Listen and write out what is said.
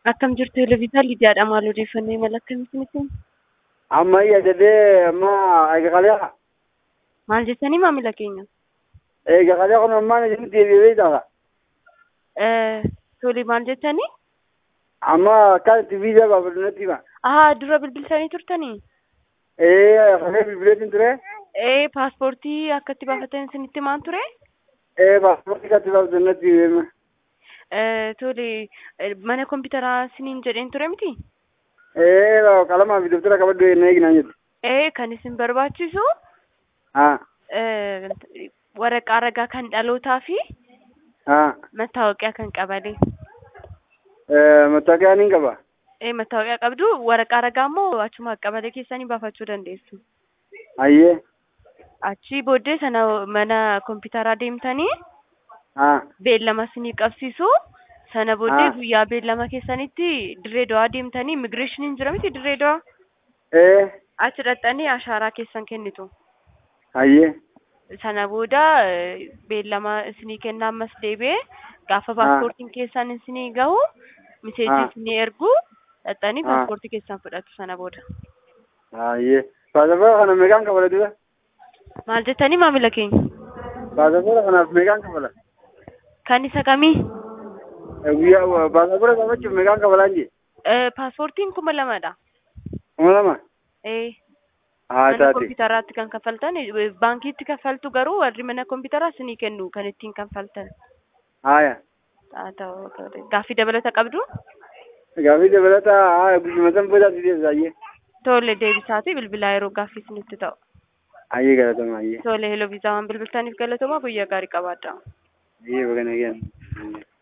Akkam jirtu Eleviisaa Lidiyaadha. Maal odeeffannoo imala akkamitti nutti himu? amma yaadadee amma eega qalee Maal jettanii maamila keenya? eega qalee kun ammaan isin deebi'ee ta'a Eh, Tole maal jettanii? amma akkaan itti viizaa baafadhu natti hima Ahaa dura bilbiltanii turtanii? ee qalee bilbileetiin ture Eh, paaspoortii akka itti baafatan isinitti maan ture? ee paaspoortii katti baafadhu natti hima Eh, Tole eh, mana kompiitaraa isiniin jedheen ture miti? ee qalamaa fi dabtara qabadhu ennaa eeginaan jettu Eh, kan isin barbaachisu haa eh, waraqaa ragaa kan dhalootaa fi haa mattaawoqiyaa kan qabalee. mattaaqiyaa niin qaba Eh, mattaawoqiyaa qabdu waraqaa ragaa immoo achuma qabalee keessanii baafachuu dandeessu. ayyee Achii booddee sana mana kompiitaraa deemtanii haa beellama isinii qabsiisu. Sana booddee Ah. guyyaa beellama keessanitti dirree dawaa deemtanii immigireeshiniin jira miti dirree dawaa. ee Achi dhaqxanii ashaaraa keessan kennitu. ayyee Sana booda eh, beellama isinii kennaa ammas deebi'ee gaafa paaspoortiin keessan isinii gahu miseejii Ah. isinii ergu dhaqxanii Ah. paaspoortii keessan fudhatu sana booda. ayyee paasapoora kana meeqaan kafala dura Maal jettanii maamila keenya? paasapoora kanaaf meeqaan kafala Kan isa kamii? guyyaa paasapoora qabachuuf meeqaan kafalaan jee Eh, Paaspoortiin kuma lamadha. kuma lama Eh. haa mana taate kompiitaraatti kan kaffaltan eh, baankiitti kaffaltu garuu warri mana kompiitaraa isinii kennu kan ittiin kaffaltan haaya haa ta'u gaaffii dabalata qabdu Gaaffii dabalataa haa guyyuma san boodaatti deebisa ayyee. tole deebisaatii bilbilaa yeroo gaaffii isinitti ta'u Ayyee galatama ayyee. tole heloo viizaa waan bilbiltaniif galatooma guyyaa gaarii qabaadha. Ayyee bagana geenye.